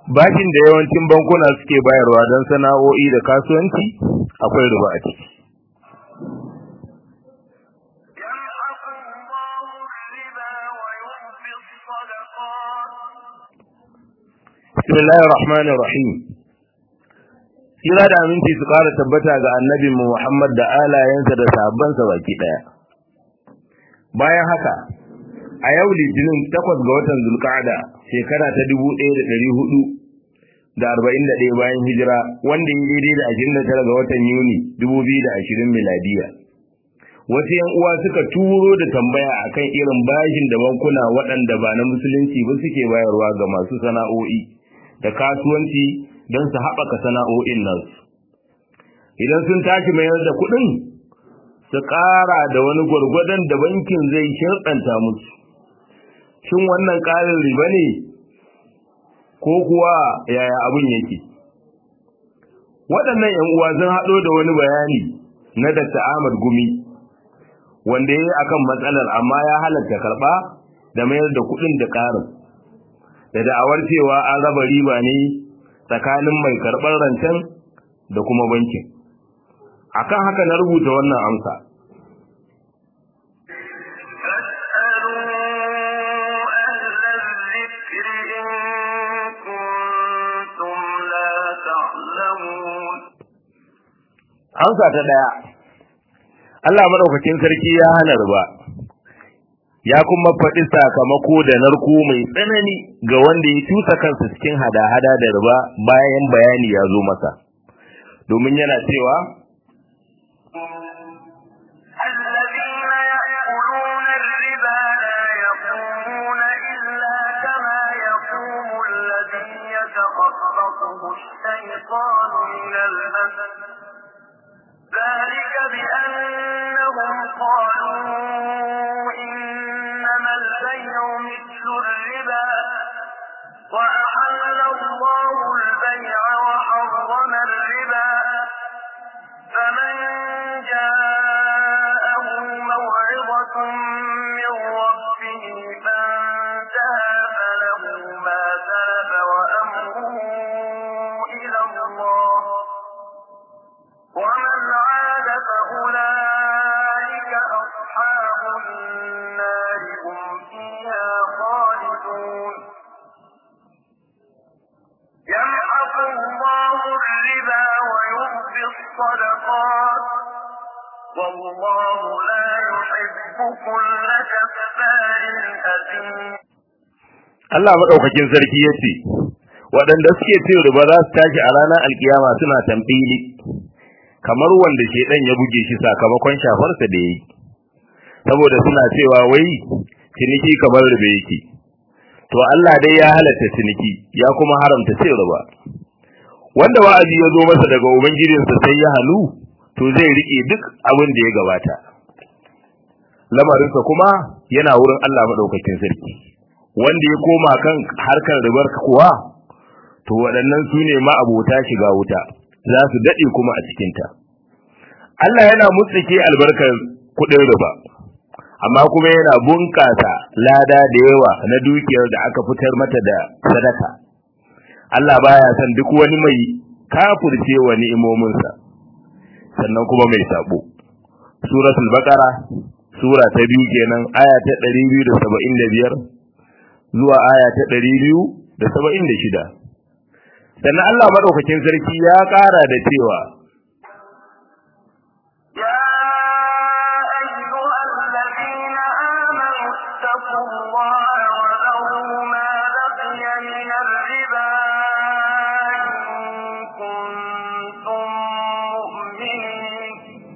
bashin da yawancin bankuna suke bayarwa don sana'o'i da kasuwanci akwai riba a ciki bismillahir rahmanir rahim Kira da aminci su ƙara tabbata ga annabin mu Muhammad da alayensa da sahabbansa baki daya bayan haka a yau litinin takwas ga watan zulqa'ada shekara ta dubu ɗaya da ɗari hudu da arba'in da ɗaya bayan hijira wanda ya daidai da ashirin da tara ga watan yuni dubu biyu da ashirin miladiya wasu yan uwa suka turo da tambaya akan irin bashin da bankuna waɗanda ba na musulunci ba suke bayarwa ga masu sana'o'i da kasuwanci don su haɓaka sana'o'in nan idan sun tashi mayar da kuɗin su ƙara da wani gwargwadon da bankin zai shirɗanta musu shin wannan ƙarin riba ne ko kuwa yaya abin yake waɗannan ‘yan uwa sun haɗo da wani bayani na Dr. Ahmad Gumi wanda ya yi akan matsalar amma ya halatta karɓa da mayar da kuɗin da ƙarin da da'awar cewa an raba riba ne tsakanin mai karɓar rancen da kuma bankin akan haka na rubuta wannan amsa amsa ta daya Allah madaukakin sarki ya hana riba ya kuma faɗi sakamako da narko mai tsanani ga wanda ya tusa kansa cikin hada-hada da riba bayan bayani ya zo masa domin yana cewa الشيطان من المس ذلك بأنهم قالوا إنما البيع مثل الربا وأحل الله البيع وحرم الربا فمن جاءه موعظة من ربه فانتهى فله ما سلف وأمره إلى الله ومن عاد فأولئك أصحاب النار هم فيها خالدون يمحق الله الربا ويربي الصدقات والله لا يحب كل كفار أثيم Allah madaukakin sarki yace waɗanda suke cin riba za su tashi a ranar alkiyama suna tambili kamar wanda shedan ya buge shi sakamakon shafarsa da yayi saboda suna cewa wai ciniki kamar riba yake to Allah dai ya halatta ciniki ya kuma haramta cin riba wanda wa'azi ya zo masa daga ubangijinsa sai ya halu to zai rike duk abin da ya gabata lamarinsa kuma yana wurin Allah madaukakin sarki wanda ya koma kan harkar ribar kuwa to waɗannan su ne ma'abota shiga wuta za su daɗe kuma a cikinta Allah yana mutsike albarkar kuɗin riba amma kuma yana bunƙasa lada da yawa na dukiyar da aka fitar mata da sadaka Allah baya son duk wani mai kafirce wa ni'imominsa sannan kuma mai sabo suratul baqara sura ta biyu kenan aya ta 275 zuwa aya ta 276 sannan Allah madaukakin sarki ya ƙara da cewa يا أيها الذين آمنوا اتقوا الله وذروا ما بقي من الربا إن كنتم مؤمنين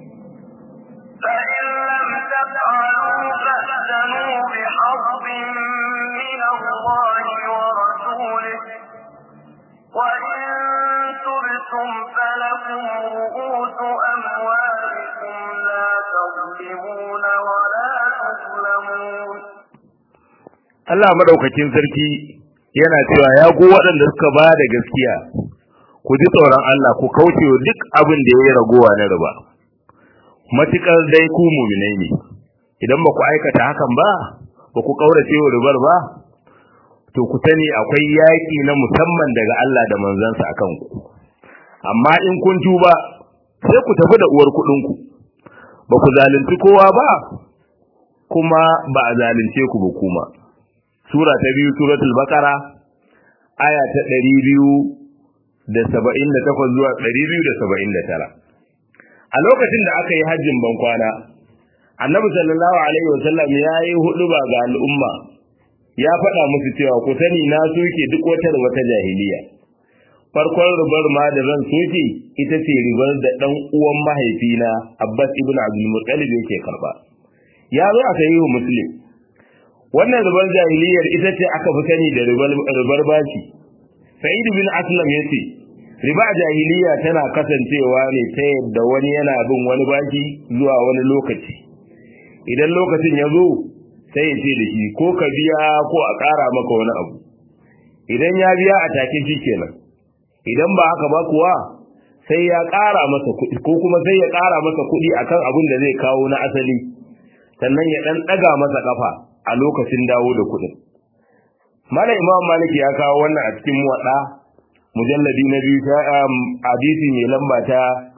فإن لم تفعلوا فأذنوا بحرب من الله ورسوله وإن تبتم فلكم رؤوس أموالكم لا تظلمون ولا تظلمون Allah madaukakin sarki yana cewa ya go waɗanda suka ba da gaskiya ku ji tsoron Allah ku kauce wa duk abin da yayi ragowa na riba matukar dai ku mu'minai ne idan ba ku aikata hakan ba ba ku kaurace wa ribar ba to ku sani akwai yaƙi na musamman daga Allah da manzansa akan ku amma in kun tuba sai ku tafi da uwar kuɗin ku ba ku zalunci kowa ba kuma ba a zalunce ku ba kuma sura ta biyu suratul baqara aya ta 278 zuwa 279 a lokacin da aka yi hajjin bankwana annabi sallallahu alaihi wasallam ya yi huduba ga al'umma ya faɗa musu cewa ku sani na soke duk wata da wata jahiliya farkon ribar ma da zan soke ita ce ribar da ɗan uwan mahaifina abbas ibn abdul muttalib yake karba ya zo a sahihu muslim wannan ribar jahiliyar ita ce aka fi sani da ribar bashi sa'id bin aslam yace riba jahiliya tana kasancewa ne ta yadda wani yana bin wani baki zuwa wani lokaci idan lokacin ya zo sai ya ce da shi ko ka biya ko a ƙara maka wani abu idan ya biya a take shi kenan idan ba haka ba kuwa sai ya ƙara masa kuɗi ko kuma sai ya ƙara masa kuɗi akan abin da zai kawo na asali sannan ya ɗan ɗaga masa ƙafa a lokacin dawo da kuɗin Malam Imam Malik ya kawo wannan a cikin muwaɗa mujalladi na biyu ta hadisi mai lamba ta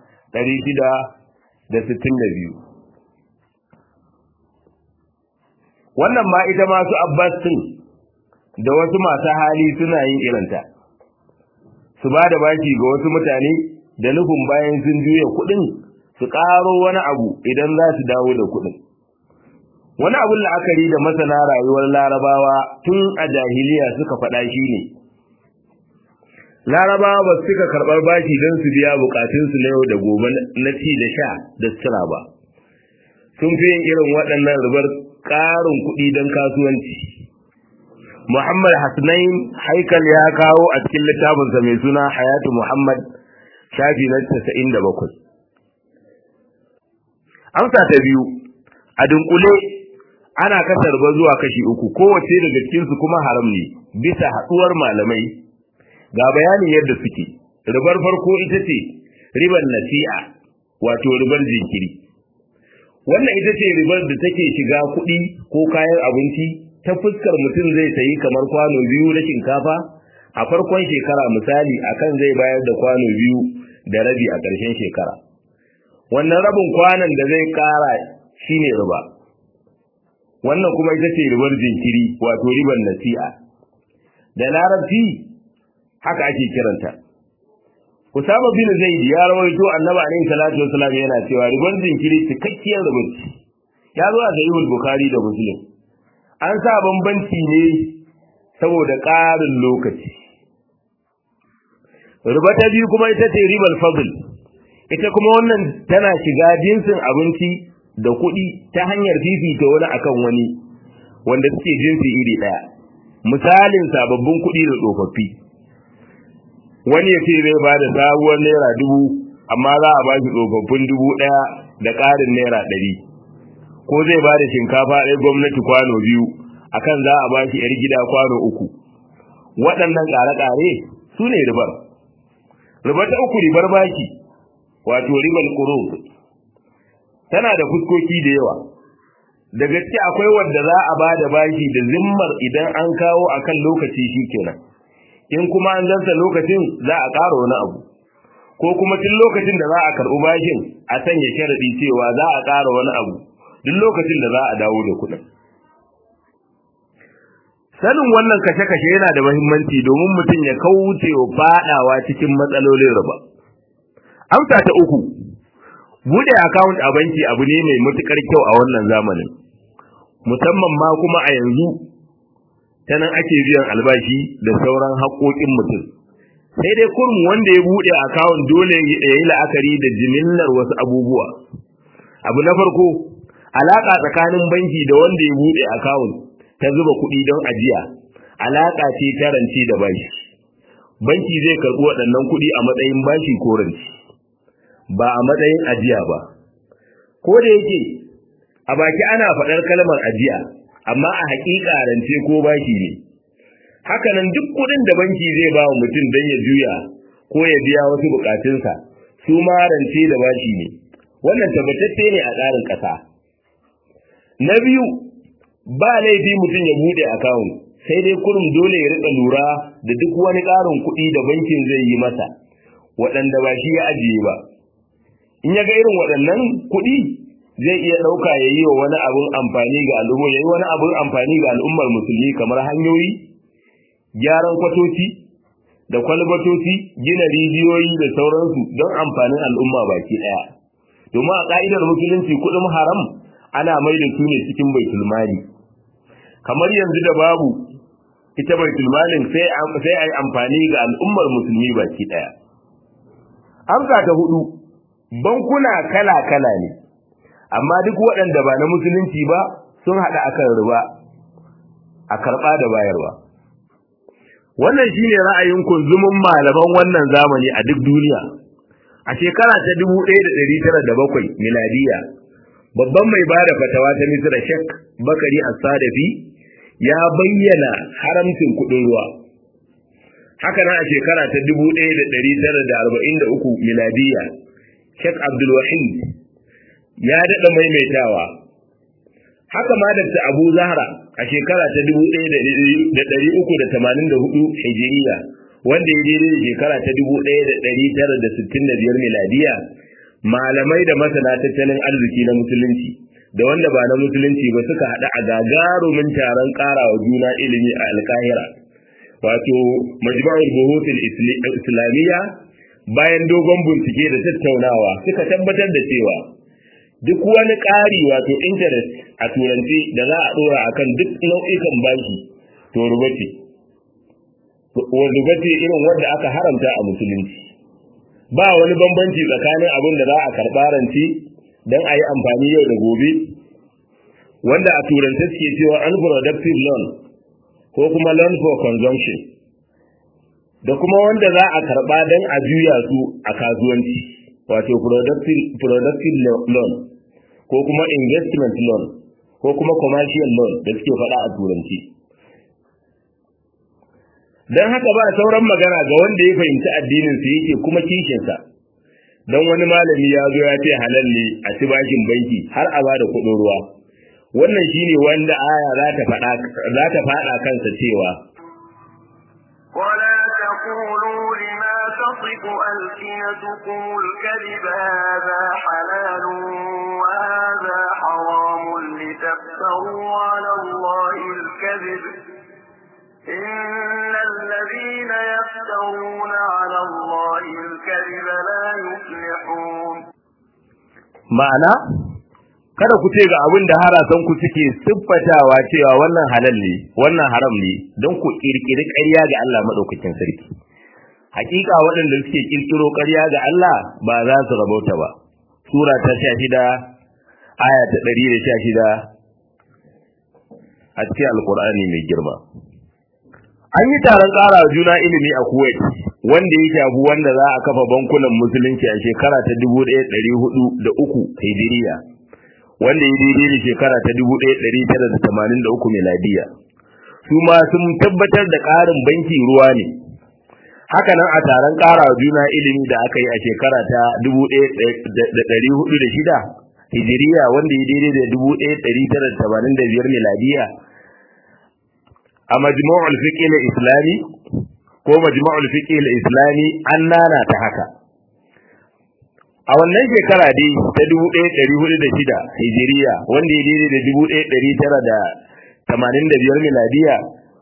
662 wannan ma ita masu Abbas din da wasu masu hali suna yin irinta su ba da baki ga wasu mutane da nufin bayan sun juya kuɗin su ƙaro wani abu idan za su dawo da kuɗin wani abun la'akari da masana rayuwar larabawa tun a jahiliya suka faɗa shi ne larabawa ba su suka karɓar bashi don su biya bukatunsu na yau da gobe na ci da sha da sutura ba sun fi yin irin waɗannan rubar ƙarin kuɗi don kasuwanci muhammad hasnain haikal ya kawo a cikin littafinsa mai suna hayatu muhammad shafi na 97 amsa ta biyu a dunkule ana kasa riba zuwa kashi uku kowace daga cikinsu kuma haram ne bisa haɗuwar malamai ga bayanin yadda suke ribar farko ita ce ribar nasi'a wato ribar jinkiri wannan ita ce ribar da take shiga kuɗi ko kayan abinci ta fuskar mutum zai sayi kamar kwano biyu na shinkafa a farkon shekara misali akan zai bayar da kwano biyu da rabi a ƙarshen shekara wannan rabin kwanan da zai ƙara shine riba wannan kuma ita ce ribar jinkiri wato ribar nasi'a da larabci haka ake kiranta Usama bin Zaid ya rawaito Annabi alaihi salatu wasallam yana cewa ribar jinkiri cikakkiyar ribar ya zo a sahihul Bukhari da Muslim an sa bambanci ne saboda ƙarin lokaci riba ta biyu kuma ita ce ribar fadl ita kuma wannan tana shiga jinsin abinci da kuɗi ta hanyar fifita wani akan wani wanda suke jinsi iri ɗaya misalin sababbin kuɗi da tsofaffi wani ya ce zai ba da sabuwar naira dubu amma za a ba shi tsofaffin dubu ɗaya da ƙarin naira ɗari ko zai ba da shinkafa ɗaya gwamnati kwano biyu akan za a ba shi 'yar gida kwano uku waɗannan ƙare-ƙare su ne ribar ribar ta uku ribar baki wato ribar ƙuro tana da fuskoki da yawa da gaske akwai wanda za a ba da bashi da zimmar idan an kawo akan lokaci shi kenan in kuma an zanta lokacin za a ƙara wani abu ko kuma tun lokacin da za a karɓi bashin a sanya sharaɗi cewa za a ƙara wani abu duk lokacin da za a dawo da kuɗin sanin wannan kashe-kashe yana da muhimmanci domin mutum ya kauce wa faɗawa cikin matsalolin riba amsa ta uku bude account a banki abu ne mai matukar kyau a wannan zamanin musamman ma kuma a yanzu ta nan ake biyan albashi da sauran haƙoƙin mutum sai dai kurum wanda ya bude account dole ya yi la'akari da jimillar wasu abubuwa abu na farko alaka tsakanin banki da wanda ya bude account ta zuba kuɗi don ajiya alaka ce ta rance da bashi banki zai karɓi waɗannan kuɗi a matsayin bashi ko rance ba a matsayin ajiya ba ko da yake a baki ana faɗar kalmar ajiya amma a haƙiƙa rance ko bashi ne hakanan duk kuɗin da banki zai ba wa mutum don ya juya ko ya biya wasu buƙatunsa su ma rance da bashi ne wannan tabbatacce ne a tsarin ƙasa na biyu ba laifi mutum ya buɗe akawun sai dai kurum dole ya rika lura da duk wani ƙarin kuɗi da bankin zai yi masa waɗanda ba shi ya ajiye ba in ya ga irin waɗannan kuɗi zai iya ɗauka ya yi wa wani abin amfani ga al'umma ya yi wani abin amfani ga al'ummar musulmi kamar hanyoyi gyaran kwatoci da kwalbatoci gina rijiyoyi da sauransu don amfanin al'umma baki ɗaya domin a ƙa'idar musulunci kuɗin haram ana mai da su ne cikin baitul mali kamar yanzu da babu ita baitul malin sai sai ai amfani ga al'ummar musulmi baki ɗaya amsa ta hudu bankuna kala kala ne amma duk waɗanda ba na musulunci ba sun haɗa akan riba a karɓa da bayarwa wannan shine ra'ayin kunzumin malaman wannan zamani a duk duniya a shekara ta 1907 miladiya babban mai bada fatawa ta Misra Sheikh Bakari As-Sadafi ya bayyana haramcin kuɗin ruwa haka nan a shekara ta 1943 miladiya Sheikh Abdul Wahid ya daɗa maimaitawa haka ma Dr. Abu Zahra a shekara ta 1384 Hijiriya wanda ya daidai da shekara ta 1965 miladiya malamai da masana tattalin arziki na musulunci da wanda ba na musulunci ba suka haɗa a gagarumin taron ƙarawa juna ilimi a alkahira wato majma'ul buhutul islamiyya bayan dogon bincike da tattaunawa suka tabbatar da cewa duk wani ƙari wato interest a turanci da za a ɗora akan duk nau'ikan bashi to ruba ce ruba ce irin wanda aka haramta a musulunci ba wani bambanci tsakanin abin da za a karɓa ranci don a yi amfani yau da gobe wanda a turance suke cewa unproductive loan ko kuma loan for consumption da kuma wanda za a karɓa don a juya su a kasuwanci wato productive loan ko kuma investment loan ko kuma commercial loan da suke faɗa a turanci don haka ba sauran magana ga wanda ya fahimci addinin sa yake kuma kishinsa don wani malami ya zo ya ce halal ne a ci bashin banki har a bada kuɗin ruwa wannan shine wanda aya za ta faɗa za ta faɗa kansa cewa ولا تقولوا لما تصف ألسنتكم الكذب هذا حلال وهذا حرام لتفتروا على الله الكذب إن الذين يفترون على الله الكذب لا يفلحون ma'ana kada ku ce ga abin da harasan ku suke siffatawa cewa wannan halal ne wannan haram ne don ku kirkiri ƙarya ga Allah madaukakin sarki hakika waɗanda suke kirkiro ƙarya ga Allah ba za su rabauta ba sura ta 16 aya ta 116 a cikin alkur'ani mai girma an yi taron ƙara juna ilimi a Kuwait wanda ya shafi wanda za a kafa bankunan musulunci a shekara ta 1403 Hijiriya wanda ya daidai da shekara ta 1983 miladiya su ma sun tabbatar da ƙarin banki ruwa ne haka nan a taron ƙara juna ilimi da aka yi a shekara ta 1406 Hijiriya wanda ya daidai da 1985 miladiya a majmu'ul fiqh al-islami ko majmu'ul fiqh al-islami an nana ta haka a wannan shekara dai ta 1406 hijiriya wanda ya daidai da 1985 miladiya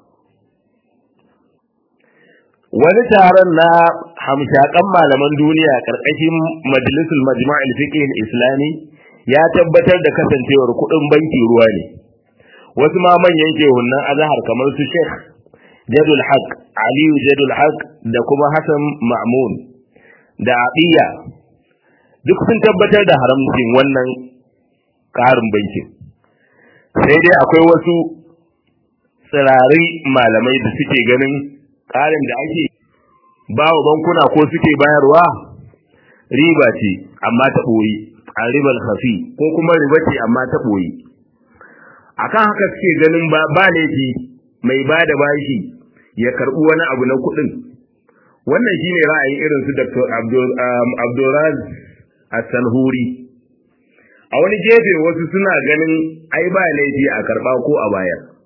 wani taron na hamshakan malaman duniya karkashin majalisul majma'ul fiqh al-islami ya tabbatar da kasancewar kudin banki ruwa ne wasu ma manyan shehunan azhar kamar su Sheikh Jadul Haq Aliyu Jadul Haq da kuma Hassan Ma'mun da Abiya duk sun tabbatar da haramcin wannan ƙarin bankin sai dai akwai wasu tsirari malamai da suke ganin ƙarin da ake bawa bankuna ko suke bayarwa riba ce amma ta ɓoyi a ribar hafi ko kuma riba ce amma ta ɓoyi akan haka suke ganin ba ba laifi mai ba da bashi ya karɓi wani abu na kuɗin wannan shine ra'ayin irin su Dr. Abdulraz As-Sanhuri a wani gefe wasu suna ganin ai ba laifi a karɓa ko a bayar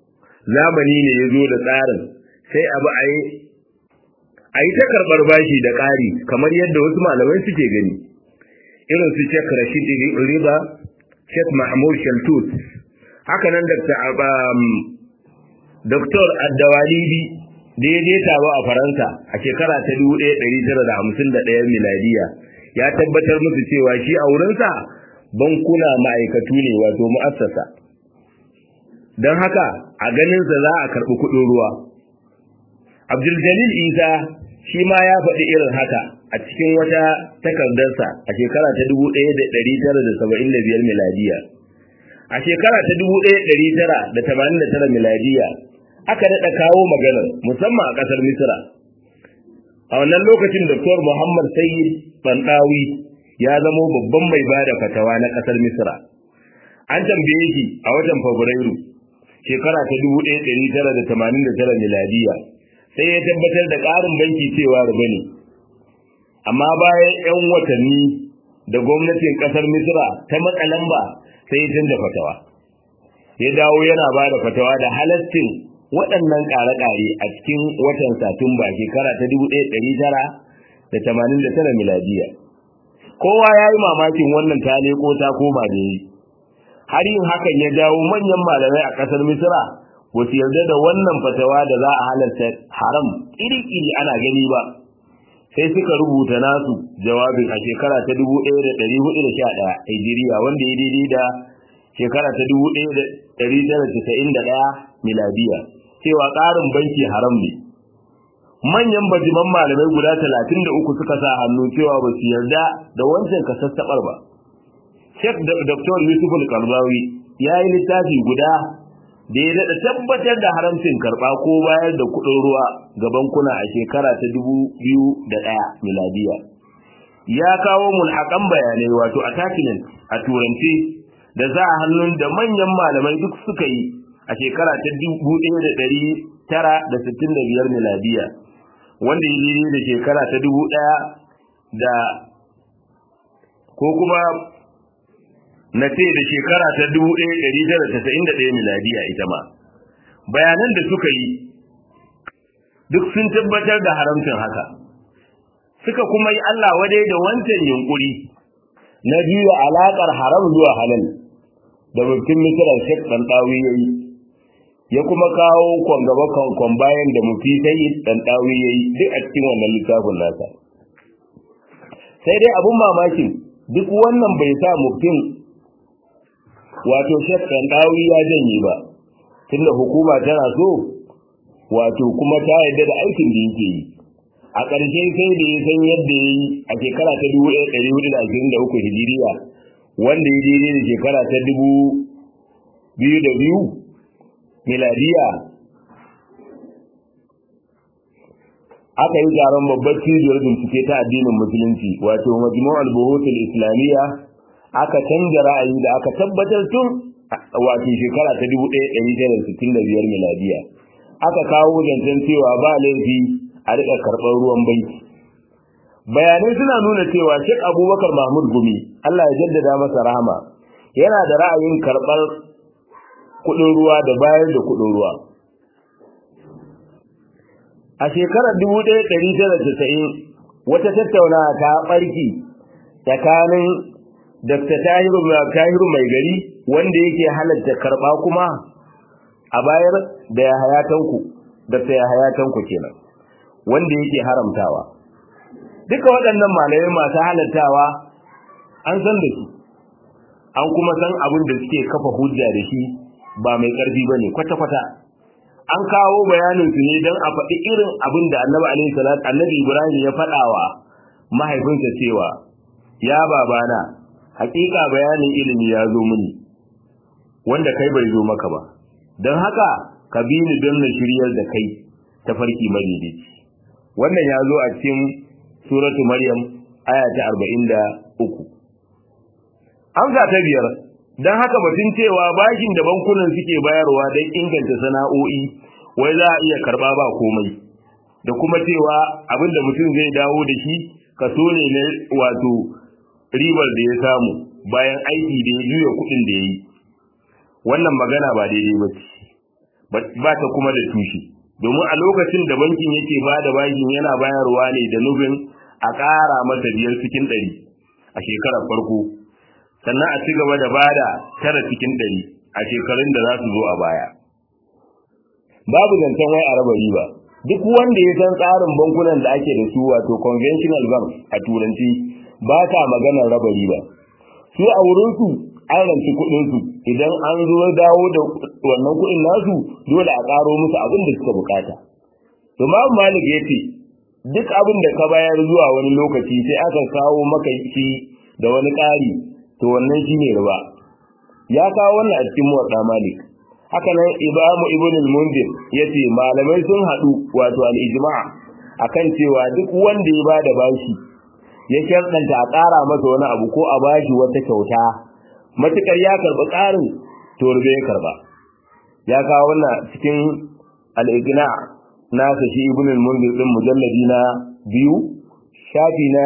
zamani ne ya zo da tsarin sai abu a yi a yi ta karɓar bashi da ƙari kamar yadda wasu malamai suke gani irin su Sheikh Rashid Riba Sheikh Mahmud Shaltut haka nan Dr. Dr. Addawalibi da ya je taro a Faransa a shekara ta 1951 miladiya ya tabbatar musu cewa shi a wurinsa bankuna ma'aikatu ne wato mu'assasa don haka a ganinsa za a karɓi kuɗin ruwa Abdul Jalil Isa shi ma ya faɗi irin haka a cikin wata takardarsa a shekara ta 1975 miladiya a shekara ta 1989 miladiya aka daɗa kawo maganar musamman a ƙasar misira a wannan lokacin Dr. Muhammad Sayyid Bandawi ya zamo babban mai bada fatawa na ƙasar misira an tambaye shi a watan Fabrairu shekara ta 1989 miladiya sai ya tabbatar da ƙarin banki cewa riba ne amma bayan 'yan watanni da gwamnatin ƙasar misira ta matsa lamba sai ya canza fatawa ya dawo yana ba da fatawa da halastin waɗannan ƙare-ƙare a cikin watan satumba shekara ta 1989 miladiya kowa ya yi mamakin wannan ta leko ta koma da yi har yin hakan ya jawo manyan malamai a ƙasar misira ba su yarda da wannan fatawa da za a halarta haram iri-iri ana gani ba sai suka rubuta nasu jawabin a shekara ta 1411 hijiriya wanda ya daidai da shekara ta 1991 miladiya cewa ƙarin banki haram ne manyan bajiman malamai guda 33 suka sa hannu cewa ba su yarda da wancan kasassabar ba Sheikh Dr. Yusuf Al-Qardawi ya yi littafi guda da ya daɗa tabbatar da haramcin karɓa ko bayar da kuɗin ruwa ga bankuna a shekara ta dubu biyu da ɗaya miladiya. Ya kawo mulhaƙan bayanai wato attachment a turanci da za a hannun da manyan malamai duk suka yi a shekara ta dubu ɗaya da ɗari tara da sittin da biyar miladiya wanda ya daidai da shekara ta dubu ɗaya da ko kuma na ce da shekara ta 1991 miladiya ita ma bayanan da suka yi duk sun tabbatar da haramcin haka suka kuma yi Allah wadai da wancan yunkuri na biyu alaƙar haram zuwa halal da mutum misirar shek ɗanɗawi ya yi ya kuma kawo kwangaba kwankwan bayan da mufi sai ɗanɗawi ya yi duk a cikin wannan littafin nasa sai dai abin mamakin duk wannan bai sa mutum wato shek ɗanɗawi ya janye ba tunda hukuma tana so wato kuma ta yarda da aikin da yake yi a ƙarshe sai da ya san yadda ya yi a shekara ta dubu ɗaya ɗari hudu da ashirin da uku hijiriya wanda ya daidai da shekara ta dubu biyu da biyu miladiya aka yi taron babbar cibiyar bincike ta addinin musulunci wato majmu'ul buhutul islamiyya aka canza ra'ayi da aka tabbatar tun wato shekara ta 1965 miladiya aka kawo zancen cewa ba laifi a rika karɓar ruwan banki bayanai suna nuna cewa Sheikh Abubakar Mahmud Gumi Allah ya jaddada masa rahama yana da ra'ayin karɓar kuɗin ruwa da bayar da kuɗin ruwa a shekarar 1990 wata tattaunawa ta ɓarki tsakanin Dr. Tahiru Tahiru mai gari wanda yake halatta karba kuma a bayar da ya hayatanku Dr. ya hayatanku kenan wanda yake haramtawa duka waɗannan malamai masu halattawa an san da su an kuma san abin da suke kafa hujja da shi ba mai ƙarfi bane kwata-kwata an kawo bayanin su ne don a faɗi irin abin da Annabi alaihi salatu Annabi Ibrahim ya faɗawa mahaifinsa cewa ya babana hakika bayanin ilimi ya zo mini wanda kai bai zo maka ba don haka ka bi ni don na shiryar da kai ta farki madaidaici wannan ya zo a cikin suratu maryam aya ta 43 amsa ta biyar don haka batun cewa bashin da bankunan suke bayarwa don inganta sana'o'i wai za a iya karba ba komai da kuma cewa abin da mutum zai dawo da shi kaso ne na wato ribar da ya samu bayan aiki da ya juya kuɗin da ya yi wannan magana ba daidai ba ce ba ta kuma da tushe domin a lokacin da bankin yake ba da bashin yana bayarwa ne da nufin a ƙara masa biyar cikin ɗari a shekarar farko sannan a ci gaba da bada tara cikin ɗari a shekarun da za su zo a baya babu zancen wai a raba riba duk wanda ya san tsarin bankunan da ake da su wato conventional bank a turanci ba ta maganar raba riba su a wurinsu an ranci kuɗinsu idan an zo dawo da wannan kuɗin nasu dole a ƙaro musu abin da suka bukata to babu malik ya ce duk abin da ka bayar zuwa wani lokaci sai aka kawo maka shi da wani ƙari to wannan shine riba ya kawo wannan a cikin muwadda malik haka nan imamu ibn al-mundir yace malamai sun hadu wato al-ijma' akan cewa duk wanda ya bada bashi ya sharɗanta a ƙara masa wani abu ko a bashi wata kyauta matukar ya karɓi ƙarin to rube ya karba ya kawo wannan cikin al-ijma' nasa shi ibn al-mundir din mujalladi na biyu shafi na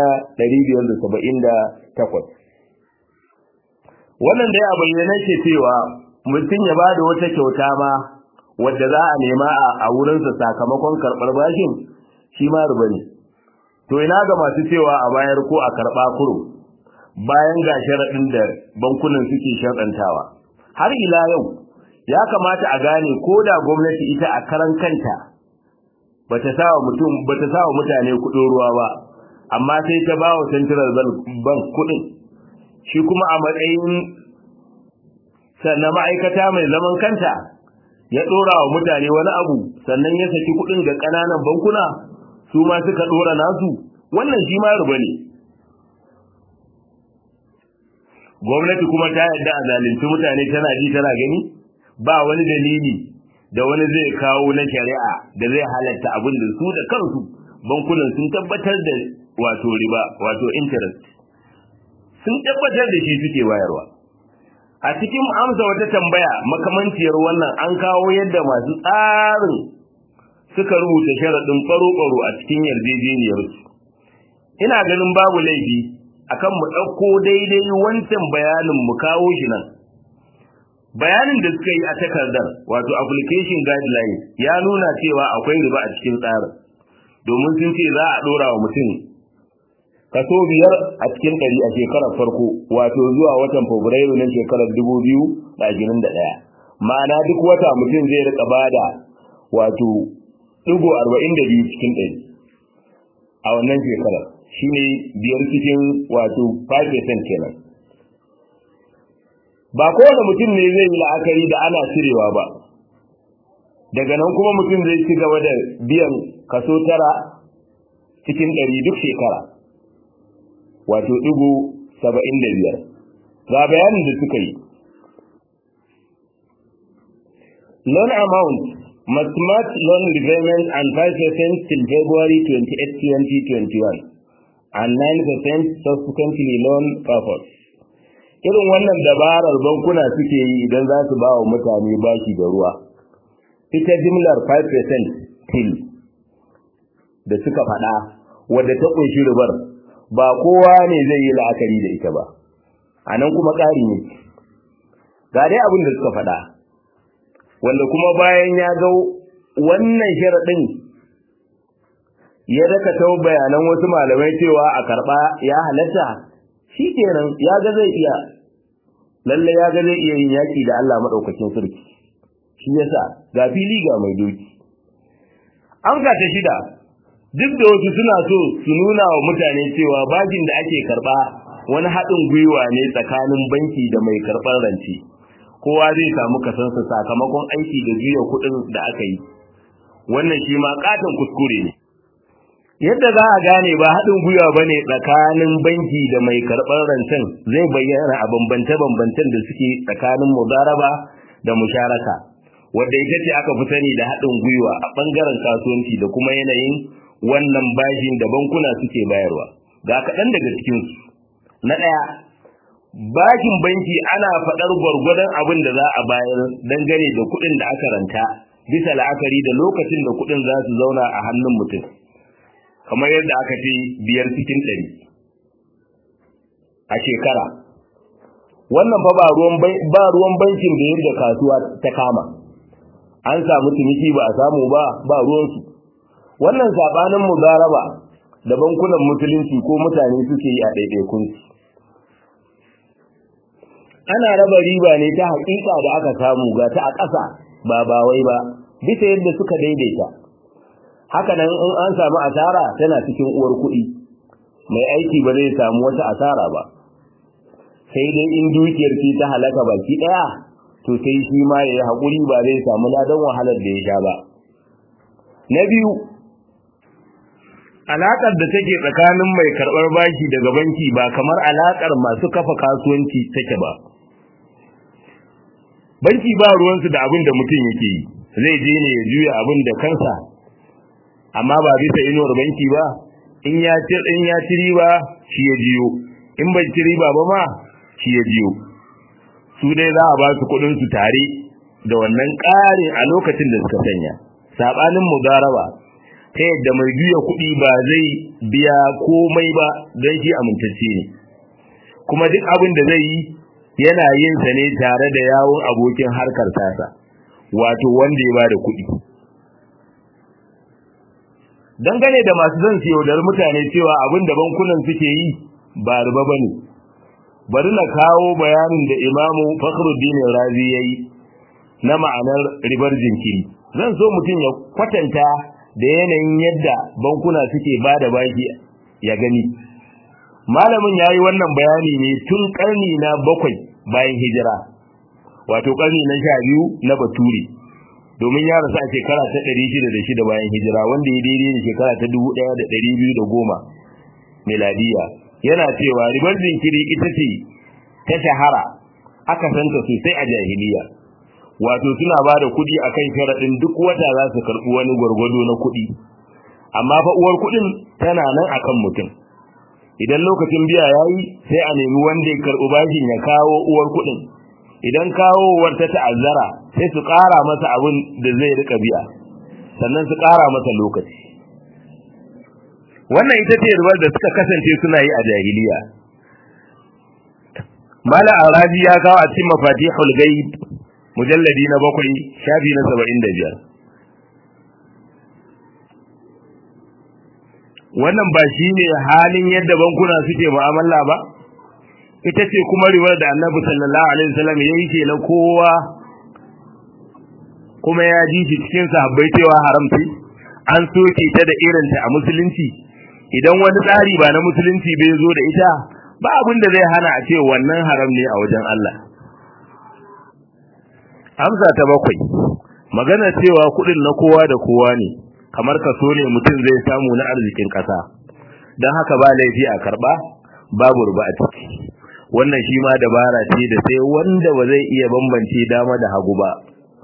578 wannan dai a bayyana ce cewa mutum ya bada wata kyauta ma wadda za a nema a wurinsa sakamakon karɓar bashin shi ma riba ne to ina ga masu cewa a bayar ko a karɓa kuro bayan ga sharaɗin da bankunan suke sharɗantawa har ila yau ya kamata a gane ko da gwamnati ita a karan kanta bata sawa mutum bata sawa mutane kuɗin ruwa ba amma sai ta ba wa central bank kuɗin shi kuma a matsayin sannan ma'aikata mai zaman kanta ya ɗora wa mutane wani abu sannan ya saki kuɗin ga ƙananan bankuna su ma suka ɗora nasu wannan shi ma ruba ne gwamnati kuma ta yarda a zalunci mutane tana ji tana gani ba wani dalili da wani zai kawo na shari'a da zai halatta abin da su da kansu bankunan sun tabbatar da wato riba wato interest sun tabbatar da shi suke bayarwa a cikin amsa wata tambaya makamanciyar wannan an kawo yadda masu tsarin suka rubuta sharaɗin faro-faro a cikin yarjejeniyarsu ina ganin babu laifi akan mu ɗauko daidai wancan bayanin mu kawo shi nan bayanin da suka yi a takardar wato application guidelines ya nuna cewa akwai riba a cikin tsarin domin sun ce za a ɗora wa mutum kaso biyar a cikin ɗari a shekarar farko wato zuwa watan fabrairu na shekarar dubu biyu da ashirin da ɗaya ma'ana duk wata mutum zai rika bada wato ɗigo arba'in da biyu cikin ɗari a wannan shekarar shine biyar cikin wato 5% kenan ba kowane mutum ne zai yi la'akari da ana cirewa ba daga nan kuma mutum zai ci gaba da biyan kaso tara cikin ɗari duk shekara wato ɗigo saba'in da biyar ga bayanin da suka yi loan amount must match loan repayment and 5% till February 28, 2021 and 9% subsequently loan purpose. Irin wannan dabarar bankuna suke yi idan za su ba wa mutane bashi da ruwa. Ita jimlar 5% till da suka faɗa wadda ta ƙunshi ribar ba kowa ne zai yi la'akari da ita ba. A nan kuma ƙari ne. Ga dai abin da suka faɗa. Wanda kuma bayan ya ga wannan sharaɗin ya daka ta bayanan wasu malamai cewa a karba ya halatta shi kenan ya ga zai iya lalle ya ga zai iya yin yaki da Allah madaukakin sarki shi yasa ga fili ga mai doki an ga ta shida duk da wasu suna so su nuna wa mutane cewa bajin da ake karba wani haɗin gwiwa ne tsakanin banki da mai karɓar rance kowa zai samu kasansa sakamakon aiki da juya kuɗin da aka yi wannan shi ma katon kuskure ne yadda za a gane ba haɗin gwiwa ba ne tsakanin banki da mai karɓar rancen zai bayyana a bambance-bambancen da suke tsakanin mudaraba da musharaka wadda ita ce aka fi sani da haɗin gwiwa a ɓangaren kasuwanci da kuma yanayin wannan bashin da bankuna suke bayarwa ga kaɗan daga cikinsu na ɗaya bashin banki ana faɗar gwargwadon abin da za a bayar dangane da kuɗin da aka ranta bisa la'akari da lokacin da kuɗin za su zauna a hannun mutum kamar yadda aka ce biyar cikin ɗari a shekara wannan fa ba ruwan ba ruwan bankin da yadda kasuwa ta kama an samu ciniki ba a samu ba ba ruwansu wannan sabanin mudaraba da bankunan musulunci ko mutane suke yi a ɗaiɗaikun ana raba riba ne ta haƙiƙa da aka samu ga ta a ƙasa ba ba wai ba bisa yadda suka daidaita haka nan in an samu asara tana cikin uwar kuɗi mai aiki ba zai samu wata asara ba sai dai in dukiyar ce ta halaka baki ɗaya to sai shi ma ya yi haƙuri ba zai samu ladan wahalar da ya sha ba na biyu alaƙar da take tsakanin mai karɓar bashi daga banki ba kamar alaƙar masu kafa kasuwanci take ba banki ba ruwansu da abin da mutum yake yi zai je ne ya juya abin da kansa amma ba bisa inuwar banki ba in ya ci in ya ci riba shi ya jiyo in bai ci riba ba ma shi ya jiyo su dai za a ba su kuɗin su tare da wannan ƙarin a lokacin da suka sanya sabanin mudaraba ta yadda mai juya kuɗi ba zai biya komai ba don shi amintacce ne kuma duk abin da zai yi yana yin sa ne tare da yawon abokin harkar tasa wato wanda ya bada kuɗi dangane da masu zan siyo da mutane cewa abin da bankunan suke yi ba riba bane bari na kawo bayanin da imamu fakhruddin razi yayi na ma'anar ribar jinkiri zan so mutum ya kwatanta da yanayin yadda bankuna suke bada baki ya gani malamin yayi wannan bayani ne tun karni na bakwai bayan hijira wato karni na sha biyu na bature domin ya rasu a shekara ta ɗari shida da shida bayan hijira wanda ya daidai da shekara ta dubu ɗaya da ɗari biyu da goma miladiya yana cewa ribar jinkiri ita ce ta shahara aka santa sosai a jahiliya wato suna ba da kuɗi a kan sharaɗin duk wata za su karɓi wani gwargwado na kuɗi amma fa uwar kuɗin tana nan akan mutum idan lokacin biya ya yi sai a nemi wanda ya karɓi bashin ya kawo uwar kuɗin idan kawowar ta ta'azzara sai su ƙara masa abin da zai rika biya sannan su ƙara masa lokaci wannan ita ce ribar da suka kasance suna yi a jahiliya mala arabi ya kawo a cikin mafatihul ghaib mujalladi na bakwai shafi na saba'in da biyar wannan ba shi ne halin yadda bankuna suke mu'amala ba ita ce kuma riwar da annabi sallallahu alaihi wasallam ya yi na kowa kuma ya ji shi cikin sahabbai cewa haramci an soke ta da irinta a musulunci idan wani tsari ba na musulunci bai zo da ita ba abin da zai hana a ce wannan haram ne a wajen Allah amsa ta bakwai magana cewa kudin na kowa da kowa ne kamar kaso ne mutum zai samu na arzikin kasa don haka ba laifi a karba babu ruba a ciki wannan shi ma dabara ce da sai wanda ba zai iya bambance dama da hagu ba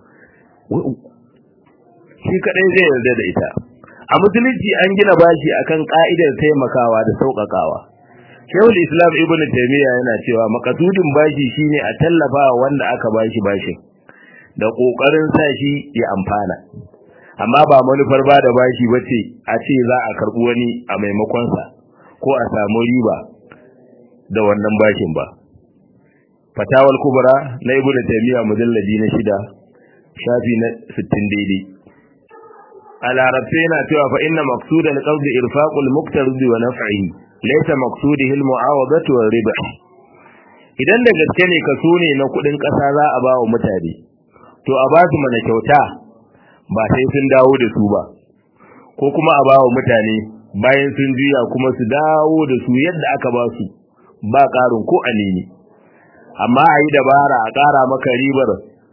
shi kadai zai yarda da ita a musulunci an gina bashi akan ka'idar taimakawa da sauƙaƙawa Shehul Islam Ibn Taymiyyah yana cewa makasudin bashi shine a tallafa wanda aka bashi bashin da kokarin sa shi ya amfana amma ba manufar ba da bashi bace a ce za a karbi wani a maimakon sa ko a samu riba da wannan bashin ba fatawal kubra na Ibn Taymiyyah mujalladi na shida shafi na 60 daidai a larabce yana cewa fa inna maqsudan qawdi irfaqul muqtaridi wa naf'ihi laysa maqsudihi al mu'awadatu wa riba idan da gaske ne kaso ne na kudin kasa za a ba wa mutane to a ba su mana kyauta ba sai sun dawo da su ba ko kuma a ba wa mutane bayan sun juya kuma su dawo da su yadda aka ba su ba karin ko anini amma a yi dabara a kara maka ribar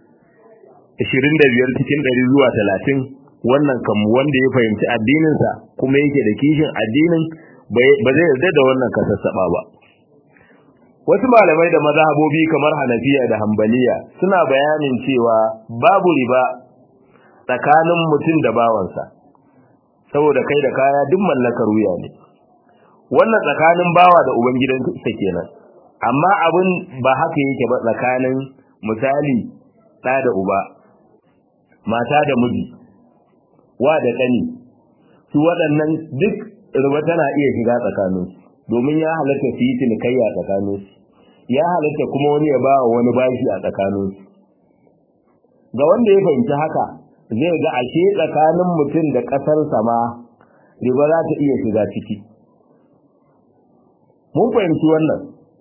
25 cikin 100 zuwa 30 wannan kam wanda ya fahimci addininsa kuma yake da kishin addinin ba zai yarda da wannan kasassaba ba wasu malamai da mazhabobi kamar Hanafiya da Hanbaliya suna bayanin cewa babu riba tsakanin mutum da bawansa saboda kai da kaya duk mallakar wuya ne wannan tsakanin bawa da ubangidansa kenan amma abin ba haka yake ba tsakanin misali ɗa da uba mata da miji wa da ƙani su waɗannan duk riba tana iya shiga tsakaninsu domin ya halatta su yi cinikayya tsakaninsu ya halatta kuma wani ya ba wa wani bashi a tsakaninsu ga wanda ya fahimci haka zai ga ashe tsakanin mutum da ƙasarsa ma riba za ta iya shiga ciki mun fahimci wannan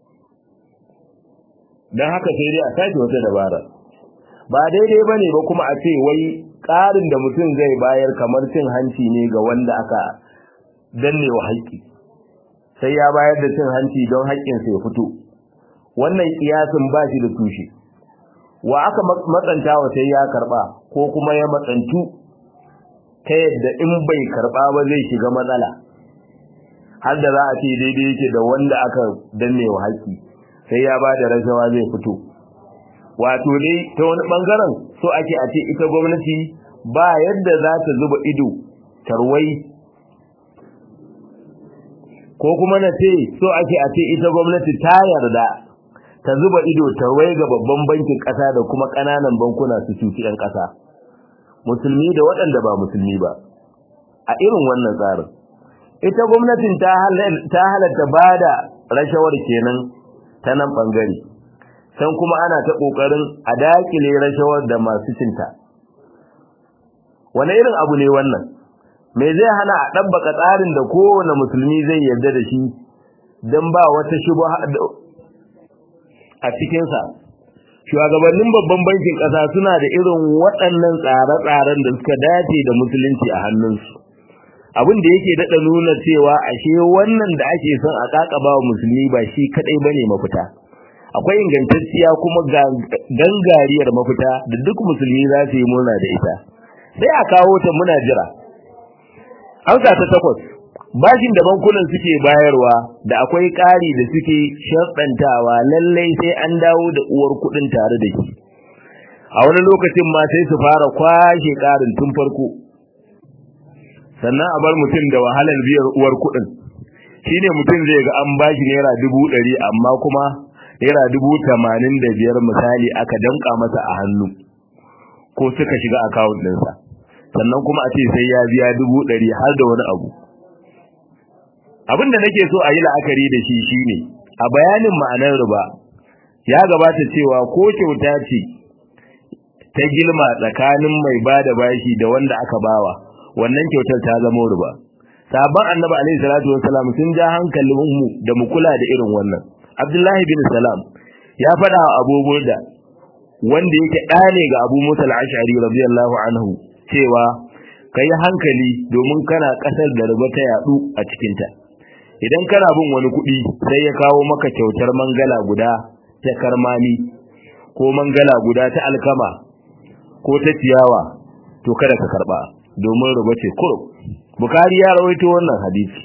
don haka sai dai a sake wata dabara ba daidai ba ne ba kuma a ce wai ƙarin da mutum zai bayar kamar cin hanci ne ga wanda aka danne wa haƙƙi sai ya bayar da cin hanci don haƙƙinsa ya fito wannan kiyasin ba shi da tushe wa aka matsanta wa sai ya karba ko kuma ya matsantu ta yadda in bai karba ba zai shiga matsala har da za a ce daidai yake da wanda aka danne wa haƙƙi sai ya ba da rashawa zai fito wato dai ta wani bangaren so ake a ce ita gwamnati ba yadda za ta zuba ido tarwai ko kuma na ce so ake a ce ita gwamnati ta yarda ta zuba ido tarwai ga babban bankin ƙasa da kuma ƙananan bankuna su cuci 'yan ƙasa musulmi da waɗanda ba musulmi ba a irin wannan tsarin ita gwamnatin ta halatta ba da rashawar kenan ta nan ɓangare can kuma ana ta ƙoƙarin a daƙile rashawar da masu cinta wane irin abu ne wannan me zai hana a ɗabbaka tsarin da kowane musulmi zai yarda da shi don ba wata shubha a cikinsa shugabannin babban bankin ƙasa suna da irin waɗannan tsare-tsaren da suka dace da musulunci a hannunsu abin da yake daɗa nuna cewa ashe wannan da ake son a ƙaƙaba wa musulmi ba shi kaɗai ba ne mafita akwai ingantacciya kuma gangariyar mafita da duk musulmi za su yi murna da ita sai a kawo ta muna jira Hausa ta takwas bashin da bankunan suke bayarwa da akwai ƙari da suke sharɗantawa lallai sai an dawo da uwar kuɗin tare da shi a wani lokacin ma sai su fara kwashe ƙarin tun farko sannan a bar mutum da wahalar biyar uwar kuɗin shine mutum zai ga an bashi naira dubu ɗari amma kuma naira dubu tamanin da biyar misali aka danka masa a hannu ko suka shiga akawun ɗinsa sannan kuma a ce sai ya biya dubu ɗari har da wani abu abin da nake so a yi la'akari da shi shine a bayanin ma'anar riba ya gabata cewa ko kyauta ce ta gilma tsakanin mai bada bashi da wanda aka bawa wannan kyautar ta zama riba sabon annabi alaihi salatu wassalam sun ja hankalin mu da mu kula da irin wannan abdullahi bin salam ya faɗa wa abu burda wanda yake ɗa ne ga abu musa al-ash'ari radiyallahu anhu cewa kai hankali domin kana ƙasar da riba ta yadu a cikinta idan kana bin wani kuɗi sai ya kawo maka kyautar mangala guda ta karmami ko mangala guda ta alkama ko ta ciyawa to kada ka karba domin ruba ce kurum bukari ya rawaito wannan hadisi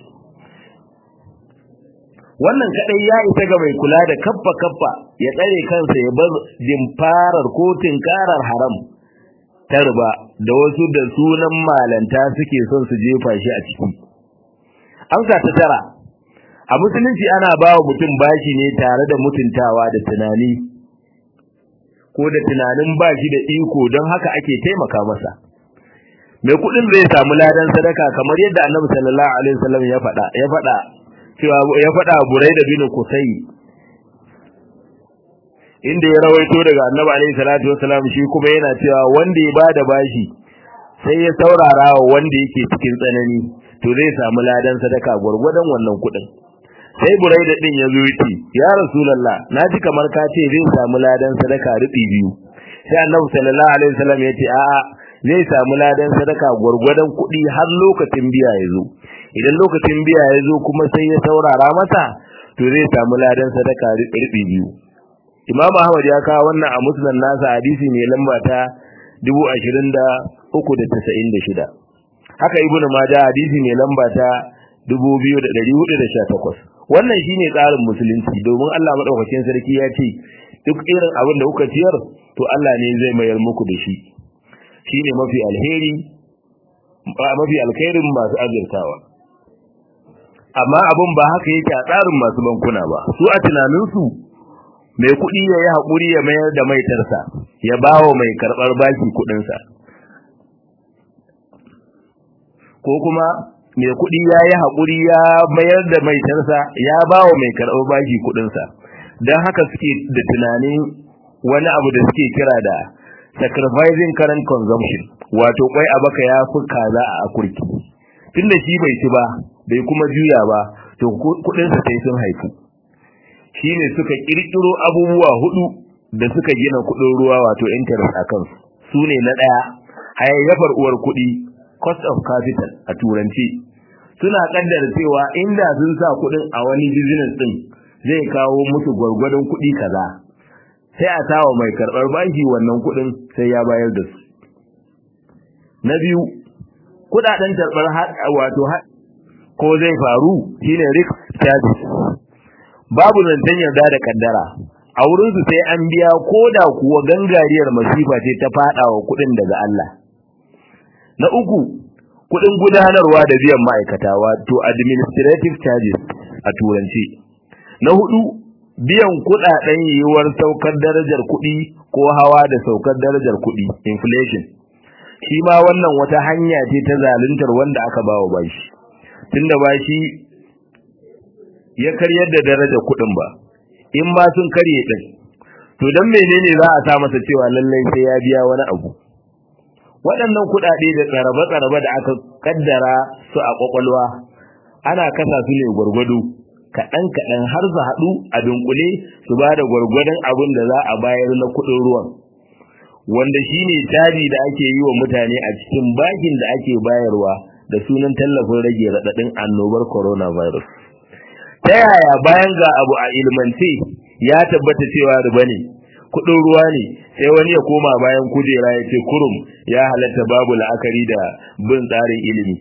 wannan kadai ya isa ga mai kula da kaffa kaffa ya tsare kansa ya bar jimfarar ko tinkarar haram ta riba da wasu da sunan malanta suke son su jefa shi a ciki amsa ta tara a musulunci ana ba wa mutum bashi ne tare da mutuntawa da tunani ko da tunanin bashi da iko don haka ake taimaka masa mai kudin zai samu ladan sadaka kamar yadda annabi sallallahu alaihi wasallam ya faɗa ya faɗa cewa ya faɗa Buraida bin Kusai inda ya rawaito daga annabi alaihi salatu wasallam shi kuma yana cewa wanda ya bada bashi sai ya saurara wa wanda yake cikin tsanani to zai samu ladan sadaka gurgurdan wannan kudin sai buraida din ya zo yace ya rasulullah naji kamar ka ce zai samu ladan sadaka rubi biyu sai annabi sallallahu alaihi wasallam yace a'a zai samu ladan sadaka gurgurdan kudi har lokacin biya ya zo idan lokacin biya ya zo kuma sai ya saurara masa to zai samu ladan sadaka rubi biyu imam ahmad ya kawo wannan a musnad nasa hadisi ne lamba ta 23396 haka ibnu majah hadisi ne lamba ta 2418 wannan shine tsarin musulunci domin Allah madaukakin sarki ya ce duk irin abin da kuka ciyar to Allah ne zai mayar muku da shi shine mafi alheri mafi alkhairin masu azurtawa amma abin ba haka yake a tsarin masu bankuna ba su a tunaninsu mai kuɗi ya yi haƙuri ya mayar da maitarsa ya bawa mai karɓar baki kuɗinsa ko kuma mai kuɗi ya yi haƙuri ya mayar da maitarsa ya ba wa mai karɓar bashi kuɗinsa don haka suke da tunanin wani abu da suke kira da sacrificing current consumption wato kwai a baka ya fi kaza a akurki tunda shi bai ci ba bai kuma juya ba to kudinsa sai sun haifu shine suka kirkiro abubuwa hudu da suka gina kudin ruwa wato interest a kansu su ne na daya hayayyafar uwar kudi cost of capital a turanci suna kaddara cewa inda sun sa kudin a wani business din zai kawo musu gwargwadon kudi kaza sai a tawa mai karbar bashi wannan kudin sai ya bayar da su na biyu kudaden tarbar wato ko zai faru shine risk charges babu zancen yarda da kaddara a wurin su sai an biya koda kuwa gangariyar masifa ce ta fada wa kudin daga Allah na uku kudin gudanarwa da biyan ma'aikata wato administrative charges a turanci na hudu biyan kudaden yiwuwar saukar darajar kudi ko hawa da saukar darajar kudi inflation shi ma wannan wata hanya ce ta zaluntar wanda aka bawa bashi tunda bashi ya karyar da darajar kudin ba in ma sun karye din to dan menene za a sa masa cewa lallai sai ya biya wani abu waɗannan kuɗaɗe da tsarabe-tsarabe da aka kaddara su a kwakwalwa ana kasa su ne gwargwado kaɗan-kaɗan har su haɗu a dunkule su ba da gwargwadon abin da za a bayar na kuɗin ruwan wanda shine tari da ake yi wa mutane a cikin bakin da ake bayarwa da sunan tallafin rage raɗaɗin annobar coronavirus ta yaya bayan ga abu a ilmance ya tabbata cewa riba ne kudin ruwa ne sai wani ya koma bayan kujera ya ce kurum ya halatta babu la'akari da bin tsarin ilimi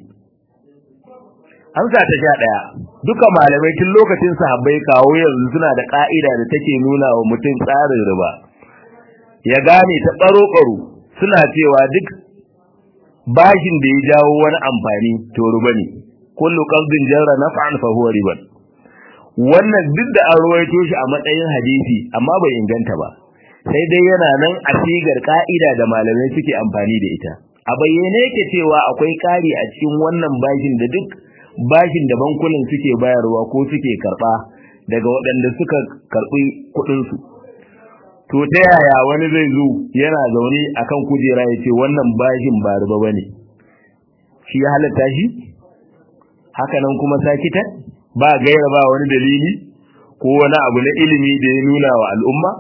amsa ta sha ɗaya duka malamai tun lokacin sahabbai kawo yanzu suna da ka'ida da take nuna wa mutum tsarin riba ya gane ta ɓaro-ɓaro suna cewa duk bashin da ya jawo wani amfani to riba ne kullu qardin jarra naf'an fa huwa riban wannan duk da an ruwaito shi a matsayin hadisi amma bai inganta ba sai dai yana nan a sigar ka'ida da malamai suke amfani da ita a bayyane yake cewa akwai kari a cikin wannan bashin da duk bashin da bankunan suke bayarwa ko suke karba daga waɗanda suka karbi kuɗin su to ta yaya wani zai zo yana zaune akan kujera ya ce wannan bashin ba riba bane shi ya halatta shi haka nan kuma sakita ba gaira ba wani dalili ko wani abu na ilimi da ya nuna wa al'umma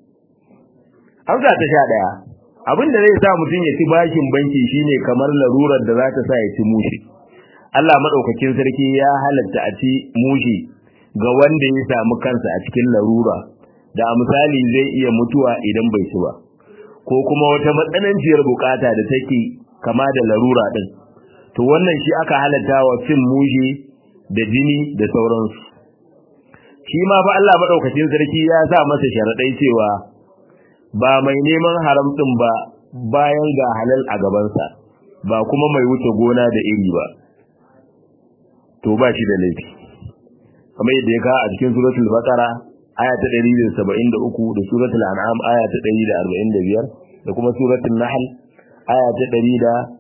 Hamza ta sha ɗaya. Abin da zai sa mutum ya ci bashin banki shine kamar larurar da za ta sa ya ci mushi. Allah madaukakin sarki ya halatta a ci mushi ga wanda ya samu kansa a cikin larura da a misali zai iya mutuwa idan bai ci ba. Ko kuma wata matsananciyar bukata da take kama da larura din. To wannan shi aka halatta wa cin mushi da jini da sauransu. Shi ma fa Allah madaukakin sarki ya sa masa sharaɗai cewa ba mai neman haram din ba bayan ga halal a gabansa ba kuma mai wuce gona da iri ba to ba shi da laifi kamar yadda ya kawo a cikin suratul baqara aya ta 173 da suratul an'am aya ta 145 da kuma suratul nahl aya ta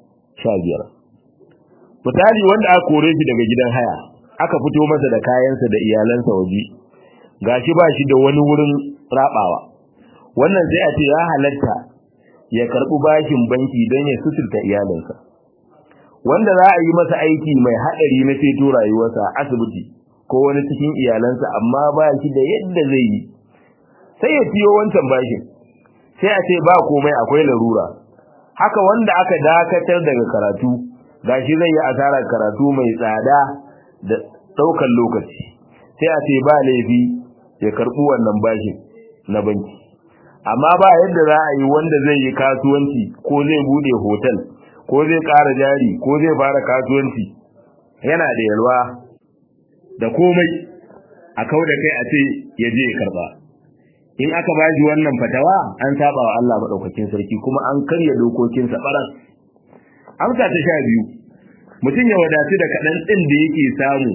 115 misali wanda aka kore shi daga gidan haya aka fito masa da kayansa da iyalansa waje gashi ba shi da wani wurin rabawa wannan sai a ce ya halatta ya karbi bashin banki don ya suturta iyalinsa wanda za a yi masa aiki mai haɗari na ceto rayuwarsa a asibiti ko wani cikin iyalansa amma ba shi da yadda zai yi sai ya ciyo wancan bashin sai a ce ba komai akwai larura haka wanda aka dakatar daga karatu gashi zai yi asarar karatu mai tsada da ɗaukar lokaci sai a ce ba laifi ya karɓi wannan bashin na banki amma ba yadda za a yi wanda zai yi kasuwanci ko zai bude hotel ko zai ƙara jari ko zai fara kasuwanci yana da yalwa da komai a kau da kai a ce ya je ya karba in aka ba shi wannan fatawa an saba wa Allah madaukakin sarki kuma an karya dokokin sa baran amsa ta sha biyu mutum ya wadatu da kaɗan ɗin da yake samu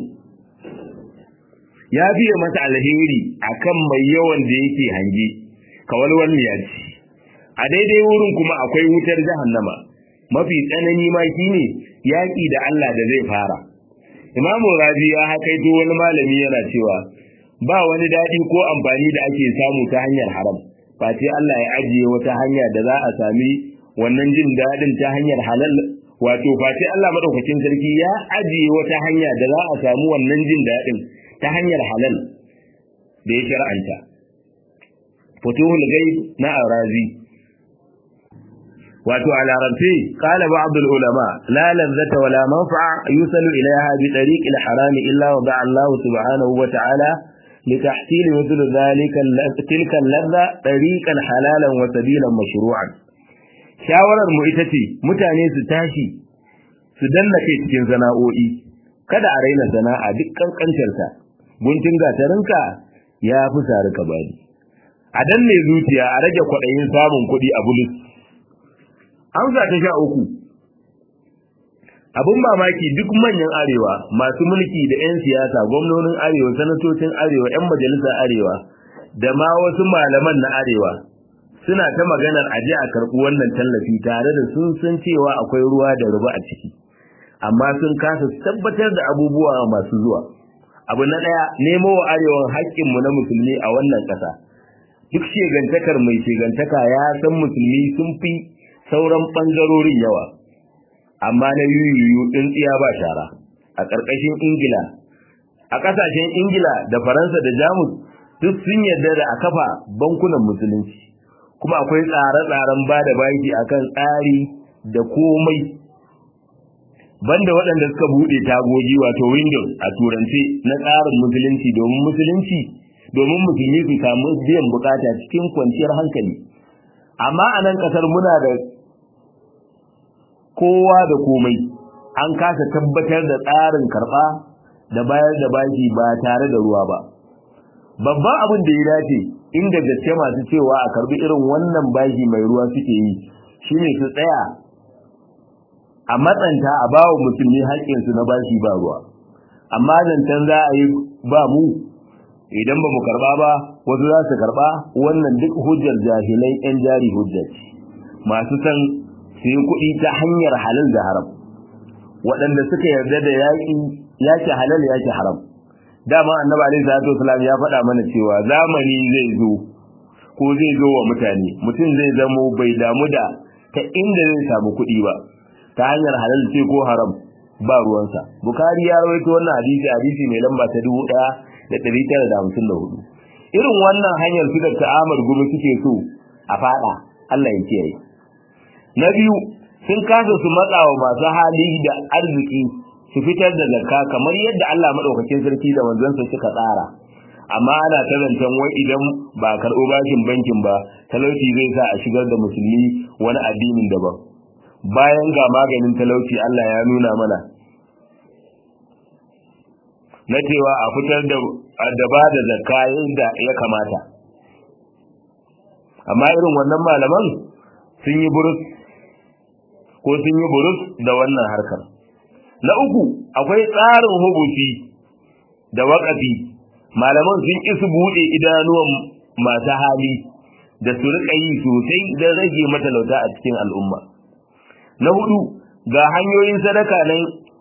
ya biya masa alheri akan mai yawan da yake hange kawalwal miyaci a daidai wurin kuma akwai wutar jahannama mafi tsanani ma shine yaki da Allah da zai fara imamu rabi ya hakaito wani malami yana cewa ba wani dadi ko amfani da ake samu ta hanyar haram face Allah ya ajiye wata hanya da za a sami wannan jin dadin ta hanyar halal wato face Allah madaukakin sarki ya ajiye wata hanya da za a samu wannan jin dadin ta hanyar halal da ya shar'anta futuhul ghaib na arazi wato a larabci qala ba'd al ulama la ladzata wala manfa'a yusalu ilayha bi tariq al haram illa wa da'a Allah subhanahu wa ta'ala لتحصيل مثل ذلك تلك اللذة طريقا حلالا وسبيلا مشروعا shawarar mu ita ce mutane su tashi su danna kai cikin sana'o'i kada a raina sana'a duk kankantarta guntun gatarinka ya fi sari ka bani a danne zuciya a rage kwaɗayin samun kuɗi a bulus amsa ta sha uku abin mamaki duk manyan arewa masu mulki da 'yan siyasa gwamnonin arewa sanatocin arewa 'yan majalisar arewa da ma wasu malaman na arewa suna ta maganar aje a karɓi wannan tallafi tare da sun san cewa akwai ruwa da ruba a ciki amma sun kasa tabbatar da abubuwa masu zuwa abu na ɗaya nemo wa arewan haƙƙinmu na musulmi a wannan ƙasa duk shegantakar mai shegantaka ya san musulmi sun fi sauran ɓangarorin yawa amma na yuyuyu tsintsiya ba shara a ƙarƙashin ingila a ƙasashen ingila da faransa da jamus duk sun yarda da a kafa bankunan musulunci kuma akwai tsare-tsaren ba da baki akan tsari da komai banda waɗanda suka buɗe tagogi wato windows a turance na tsarin musulunci domin musulunci domin musulmi su samu biyan bukata cikin kwanciyar hankali amma a nan ƙasar muna da kowa da komai an kasa tabbatar da tsarin karɓa da bayar da baki ba tare da ruwa ba babban abin da ya dace inda gaske masu cewa a karbi irin wannan baki mai ruwa suke yi shine su tsaya a matsanta a bawa musulmi haƙƙinsu na bashi ba ruwa amma zancen za a yi ba mu idan ba mu karba ba wasu za su karba wannan duk hujjar jahilai yan jari hujjar masu san su yi kuɗi ta hanyar halal da haram waɗanda suka yarda da yaƙi yake halal yake haram dama annabi alaihi salatu wasalam ya faɗa mana cewa zamani zai zo ko zai zo wa mutane mutum zai zamo bai damu da ta inda zai samu kuɗi ba ta hanyar halal ce ko haram ba ruwansa bukari ya rawaito wannan hadisi hadisi mai lamba ta dubu ɗaya da ɗari tara da hamsin da hudu irin wannan hanyar su da ta'amar gumi suke so a faɗa Allah ya kiyaye na biyu sun kasa su matsa wa masu hali da arziki su fitar da zakka kamar yadda Allah madaukakin sarki da manzansa suka tsara amma ana tarantan wai idan ba karɓo bashin bankin ba talauci zai sa a shigar da musulmi wani addinin daban bayan ga maganin talauci Allah ya nuna mana na cewa a fitar da da ba da zakka yadda ya kamata amma irin wannan malaman sun yi burus ko sun yi burus da wannan harkar na uku akwai tsarin hubuti da waƙafi malaman sun ki su buɗe idanuwan masu hali da su riƙa yi sosai don rage matalauta a cikin al'umma na hudu ga hanyoyin sadaka nan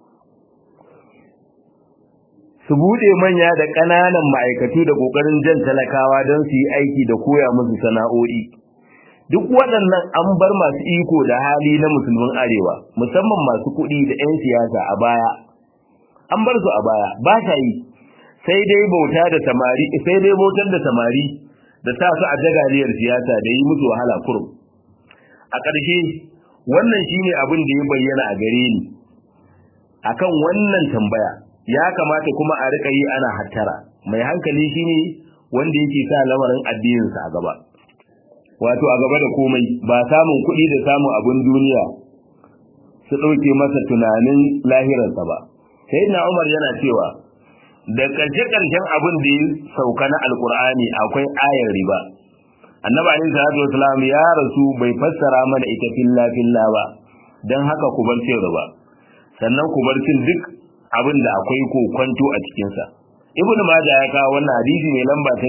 su buɗe manya da ƙananan ma'aikatu da ƙoƙarin jan talakawa don su yi aiki da koya musu sana'o'i duk waɗannan an bar masu iko da hali na musulmin arewa musamman masu kuɗi da 'yan siyasa a baya an bar su a baya ba ta yi sai dai bauta da samari sai dai bautar da samari da sa su a jagaliyar siyasa da yi musu wahala kurum a ƙarshe wannan shine abin da ya bayyana a gare ni akan wannan tambaya ya kamata kuma a rika yi ana hattara mai hankali shine wanda yake sa lamarin addininsa a gaba wato a gaba da komai ba samun kuɗi da samun abin duniya su ɗauke masa tunanin lahirarsa ba sai na umar yana cewa da ƙarshe ƙarshen abin da ya sauka na alkur'ani akwai ayar riba annabi alaihi salatu wasalam ya rasu bai fassara mana ita filla filla ba dan haka ku bar cin riba sannan ku bar cin duk abin da akwai kokwanto a cikin sa ibn majah ya kawo wannan hadisi mai lamba ta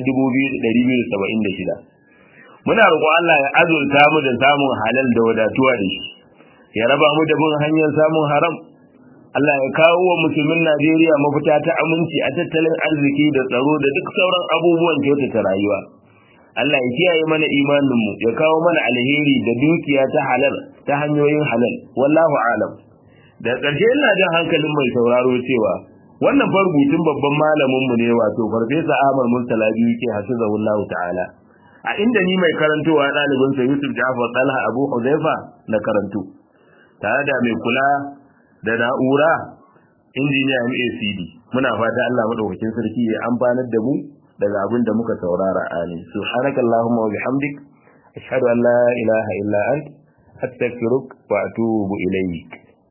2276 muna roƙo Allah ya azurta mu da samun halal da wadatuwa da shi ya raba mu da bin hanyar samun haram Allah ya kawo wa musulmin Najeriya mafita ta aminci a tattalin arziki da tsaro da duk sauran abubuwan kyautata rayuwa Allah ya kiyaye mana imanin mu ya kawo mana alheri da dukiya ta halal ta hanyoyin halal wallahu alam da ƙarshe ina jin hankalin mai sauraro cewa wannan fargutun babban malamin mu ne wato farfesa Ahmad Murtala biyu ke hasizahullahu ta'ala a inda ni mai karantowa ɗalibin sa Yusuf Ja'far Talha Abu Huzaifa na karanto tare da mai kula da na'ura injiniya MACD muna fata Allah madaukakin sarki ya amfanar da mu daga abin da muka saurara amin subhanakallahumma wa bihamdik ashhadu an la ilaha illa ant astaghfiruka wa atubu ilayk